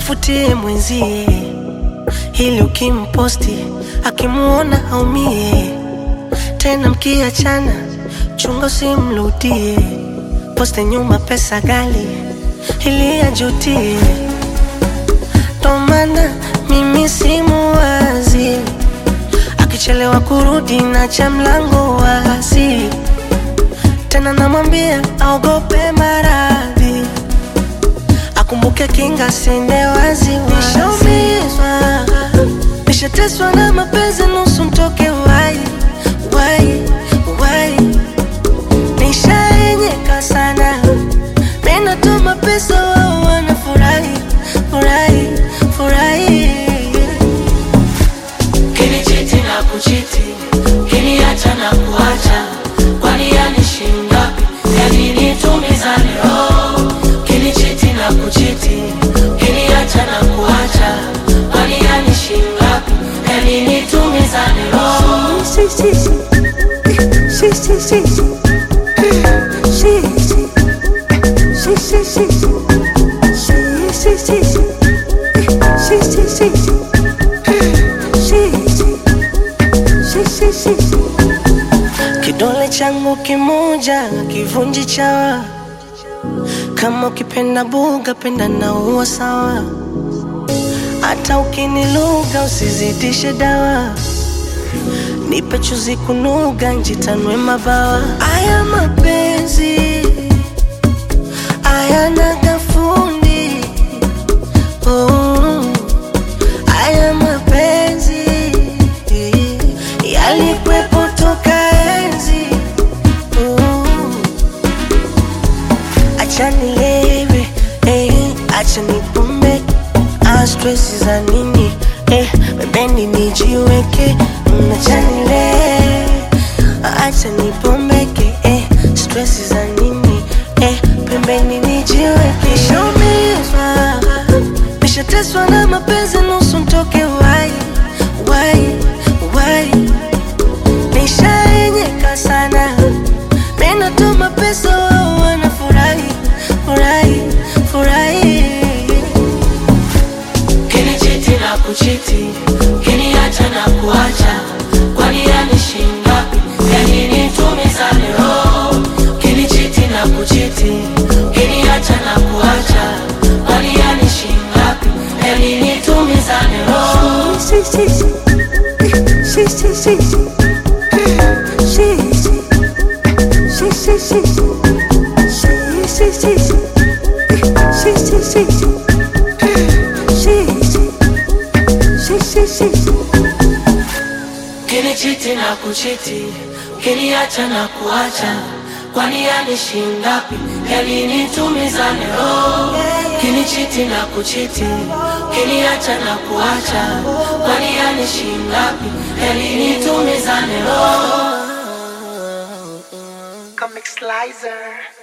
mfutie mwenzie, ili ukimposti akimuona aumie. Tena mkiachana, chunga usimrudie, poste nyuma pesa gali ili ajutie. Ndo maana mimi simuwazi, akichelewa kurudi na cha mlango wazi, tena namwambia aogope maradhi akumbuke kinga sende wazi nishaumizwa nishateswa na mapenzi nusu mtoke wai wai wai nishaenyeka sana minatuma pesa wao wanafurahi furahi furahi Kinichiti na kuchiti, kiniacha na kuacha, kwani yanishi ngapi? Yani nitumizane roho. Kinichiti na kuchiti, kiniacha na kuacha, kwani yanishi ngapi? Yani nitumizane roho. Si, si, si. Si, si, si, si. Si, si. Si, si, si, si. Si, si, si, si. Si, si, si, si. Si, si. Si, si, si, si. Kidole changu kimoja kivunji chawa, kama ukipenda buga penda na uwa sawa, hata ukiniluga usizidishe dawa nipe chuzi kunuga njitanwe mabawa. Aya mapenzi ayana gafundi oh. Aya mapenzi yalikwepo toka enzi oh. Acha nilewe eh, acha nipumbe ah, stress za nini eh, pembeni nijiweke Mm, acha nilewe acha nipombeke eh, stress za nini eh, pembeni nijiweke nishaumizwa nishateswa na mapenzi nusu mtoke wai wai wai nishaenyeka sana minatuma pesa wao wanafurahi furahi furahi Kinichiti na kuchiti, kiniacha na kuacha, kwani yanishi ngapi? Yani nitumizane roho. Kinichiti na kuchiti, kiniacha na kuacha, kwani yanishi ngapi? Yani nitumizane roho. Si, si, si. Si, si, si, si. Si, si. Si, si, si, si. Si, si, si, si. Si, si, si, si. Si, si. Si, si, si, si. Kinichiti na kuchiti, kiniacha na kuacha, kwani yanishi ngapi? Yani nitumizane roho. Kinichiti na kuchiti, kiniacha na kuacha, kwani yanishi ngapi? Yani nitumizane roho. Comic Slicer.